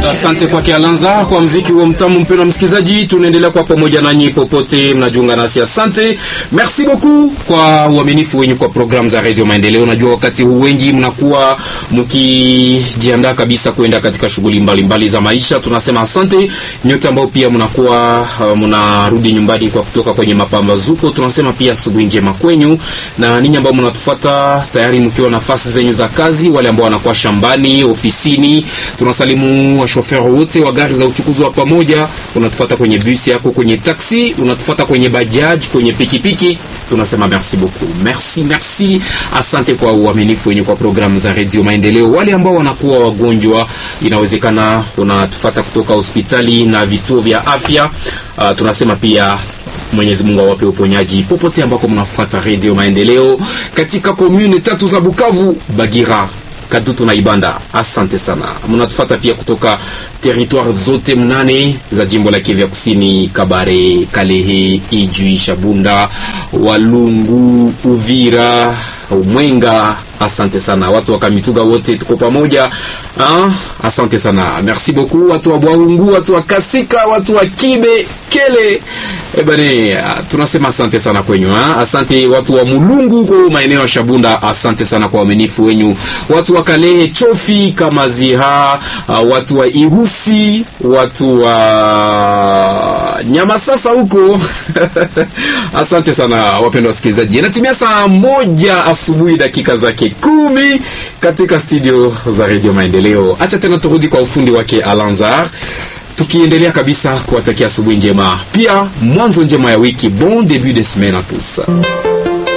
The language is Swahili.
Asante kwake Alanza kwa mziki huo mtamu. Mpendwa msikilizaji, tunaendelea kwa pamoja nanyi popote mnajiunga nasi, asante, merci beaucoup kwa uaminifu wenyu kwa programu za Radio Maendeleo. Najua wakati huu wengi mnakuwa mkijiandaa kabisa kwenda katika shughuli mbalimbali za maisha. Tunasema asante nyote ambao pia mnakuwa uh, mnarudi nyumbani kwa kutoka kwenye mapambazuko. Tunasema pia asubuhi njema kwenyu, na ninyi ambao mnatufuata tayari mkiwa nafasi zenyu za kazi, wale ambao wanakuwa shambani, ofisini, tunasalimu washofer wote wa gari za uchukuzi wa pamoja. Unatufuata kwenye bus yako, kwenye taxi, unatufuata kwenye bajaji, kwenye pikipiki, tunasema merci beaucoup, merci merci, asante kwa uaminifu wenye kwa programu za Radio Maendeleo. Wale ambao wanakuwa wagonjwa, inawezekana unatufuata kutoka hospitali na vituo vya afya, uh, tunasema pia Mwenyezi Mungu awape uponyaji popote ambako mnafuata Radio Maendeleo katika komune tatu za Bukavu, Bagira, Kadutu na Ibanda. Asante sana. Mnatufuata pia kutoka territoire zote mnane za jimbo la Kivu Kusini, Kabare, Kalehe, Ijwi, Shabunda, Walungu, Uvira, Mwenga. Asante sana watu wa Kamituga wote tuko pamoja. Ah, asante sana. Merci beaucoup watu wa Bwaungu, watu wa Kasika, watu wa Kibe, Kele. Eh bane, tunasema asante sana kwenyu ha? Asante watu wa Mulungu kwa maeneo ya Shabunda, asante sana kwa uaminifu wenyu. Watu wa Kalehe, Chofi, Kamaziha, uh, watu wa Ihusi, watu wa Nyamasasa huko. asante sana wapendwa wasikilizaji. Inatimia saa moja asubuhi dakika zake kumi katika studio za Radio Maendeleo. Acha tena turudi kwa ufundi wake Alanzar tukiendelea kabisa kuwatakia asubuhi njema, pia mwanzo njema ya wiki. Bon début de semaine à tous.